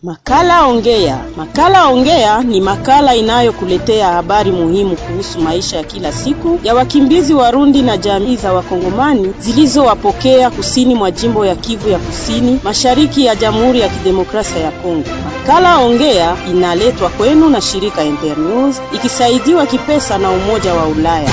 Makala Ongea. Makala Ongea ni makala inayokuletea habari muhimu kuhusu maisha ya kila siku ya wakimbizi Warundi na jamii za Wakongomani zilizowapokea kusini mwa jimbo ya Kivu ya Kusini, mashariki ya Jamhuri ya Kidemokrasia ya Kongo. Makala Ongea inaletwa kwenu na shirika Internews ikisaidiwa kipesa na Umoja wa Ulaya.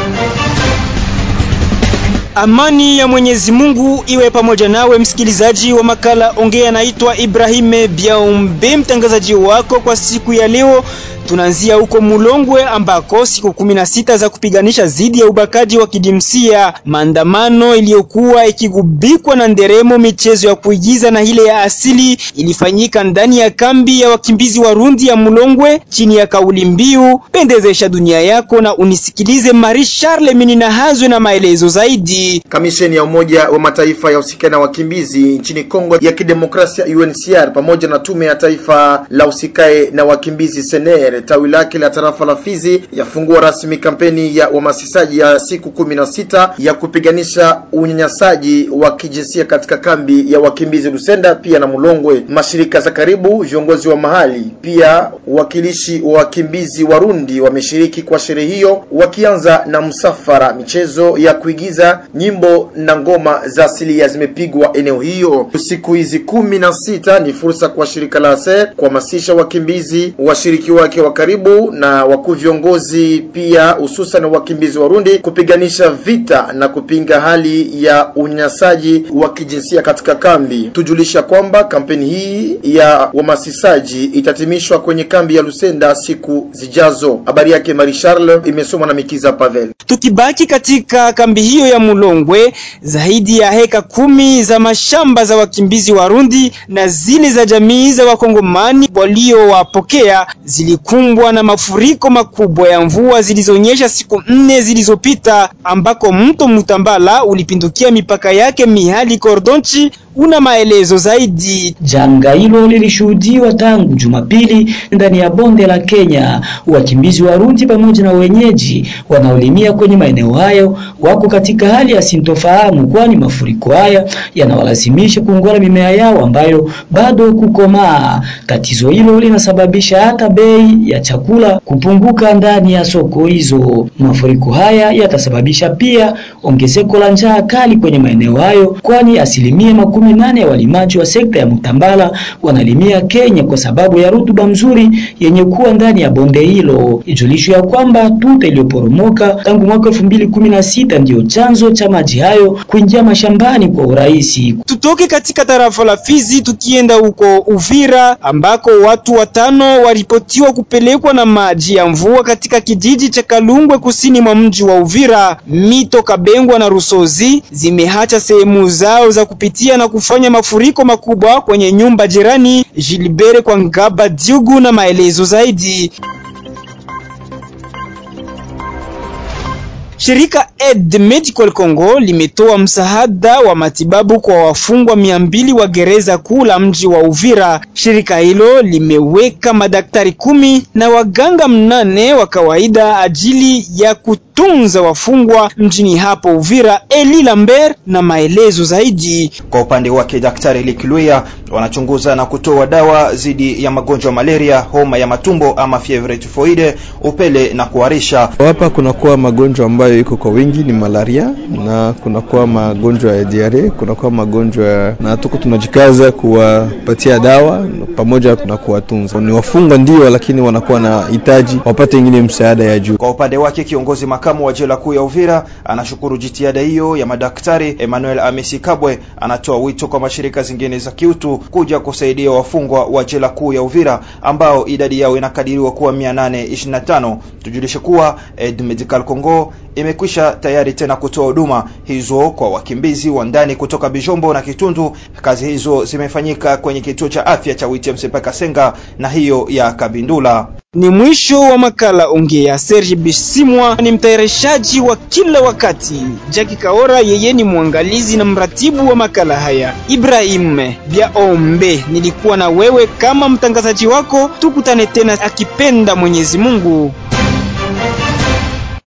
Amani ya Mwenyezi Mungu iwe pamoja nawe msikilizaji wa makala Ongea. Naitwa Ibrahime Biaumbe, mtangazaji wako kwa siku ya leo. Tunaanzia huko Mulongwe ambako siku kumi na sita za kupiganisha dhidi ya ubakaji wa kidimsia, maandamano iliyokuwa ikigubikwa na nderemo, michezo ya kuigiza na ile ya asili ilifanyika ndani ya kambi ya wakimbizi Warundi ya Mulongwe chini ya kauli mbiu pendezesha dunia yako na unisikilize. Marie Charles Minina Hazwe na maelezo zaidi. Kamisheni ya Umoja wa Mataifa ya usikani na wakimbizi nchini Kongo ya Kidemokrasia UNHCR pamoja na tume ya taifa la usikae na wakimbizi SENER tawi lake la tarafa la Fizi yafungua rasmi kampeni ya uhamasishaji ya siku kumi na sita ya kupiganisha unyanyasaji wa kijinsia katika kambi ya wakimbizi Lusenda pia na Mulongwe. Mashirika za karibu, viongozi wa mahali, pia wakilishi wa wakimbizi Warundi wameshiriki kwa sherehe hiyo, wakianza na msafara. Michezo ya kuigiza, nyimbo na ngoma za asilia zimepigwa eneo hiyo. Siku hizi kumi na sita ni fursa kwa shirika la ASER kuhamasisha wakimbizi, washiriki wake wa karibu na wakuu viongozi pia hususan wakimbizi Warundi kupiganisha vita na kupinga hali ya unyanyasaji wa kijinsia katika kambi. Tujulisha kwamba kampeni hii ya uhamasishaji itatimishwa kwenye kambi ya Lusenda siku zijazo. Habari yake Marie Charles imesomwa na Mikiza Pavel. Tukibaki katika kambi hiyo ya Mulongwe, zaidi ya heka kumi za mashamba za wakimbizi Warundi na zile za jamii za Wakongomani waliowapokea zilikumbwa na mafuriko makubwa ya mvua zilizonyesha siku nne zilizopita, ambako mto Mutambala ulipindukia mipaka yake mihali Kordonchi. Una maelezo zaidi. Janga hilo lilishuhudiwa tangu Jumapili ndani ya bonde la Kenya. Wakimbizi Warundi pamoja na wenyeji wanaolimia kwenye maeneo hayo wako katika hali ya sintofahamu, kwani mafuriko haya yanawalazimisha kuongola mimea yao ambayo bado kukomaa. Tatizo hilo linasababisha hata bei ya chakula kupunguka ndani ya soko hizo. Mafuriko haya yatasababisha pia ongezeko la njaa kali kwenye maeneo hayo, kwani asilimia makumi nane ya walimaji wa sekta ya Mutambala wanalimia Kenya kwa sababu ya rutuba mzuri yenye kuwa ndani ya bonde hilo. Ijulisho ya kwamba tuta iliyoporomoka tangu mwaka elfu mbili kumi na sita ndiyo chanzo cha maji hayo kuingia mashambani kwa urahisi. Tutoke katika tarafa la Fizi tukienda huko Uvira ambako watu watano waripotiwa kupelekwa na maji ya mvua katika kijiji cha Kalungwe kusini mwa mji wa Uvira. Mito Kabengwa na Rusozi zimeacha sehemu zao za kupitia na kufanya mafuriko makubwa kwenye nyumba jirani. Gilbert kwa Ngaba Diugu na maelezo zaidi. Shirika Aid Medical Congo limetoa msaada wa matibabu kwa wafungwa mia mbili wa gereza kuu la mji wa Uvira. Shirika hilo limeweka madaktari kumi na waganga mnane wa kawaida ajili ya kutunza wafungwa mjini hapo Uvira. Eli Lambert na maelezo zaidi. Kwa upande wake, Daktari Likluya wanachunguza na kutoa dawa dhidi ya magonjwa malaria, homa ya matumbo ama fievre typhoide, upele na kuharisha. Hapa kunakuwa magonjwa ambayo iko kwa wingi ni malaria na kunakuwa magonjwa ya diare, kunakuwa magonjwa na tuko tunajikaza kuwapatia dawa pamoja na kuwatunza. Ni wafungwa ndio, lakini wanakuwa na hitaji wapate ingine msaada ya juu. Kwa upande wake, kiongozi makamu wa jela kuu ya Uvira anashukuru jitihada hiyo ya madaktari. Emmanuel Amesi Kabwe anatoa wito kwa mashirika zingine za kiutu kuja kusaidia wafungwa wa jela kuu ya Uvira ambao idadi yao inakadiriwa kuwa 825. Tujulishe kuwa Aid Medical Congo imekwisha tayari tena kutoa huduma hizo kwa wakimbizi wa ndani kutoka Bijombo na Kitundu. Kazi hizo zimefanyika kwenye kituo cha afya cha Witmc Kasenga na hiyo ya Kabindula. Ni mwisho wa makala Ongea. Serge Bisimwa ni mtayarishaji wa kila wakati. Jackie Kaora yeye ni mwangalizi na mratibu wa makala haya. Ibrahim Biaombe nilikuwa na wewe kama mtangazaji wako. Tukutane tena akipenda Mwenyezi Mungu.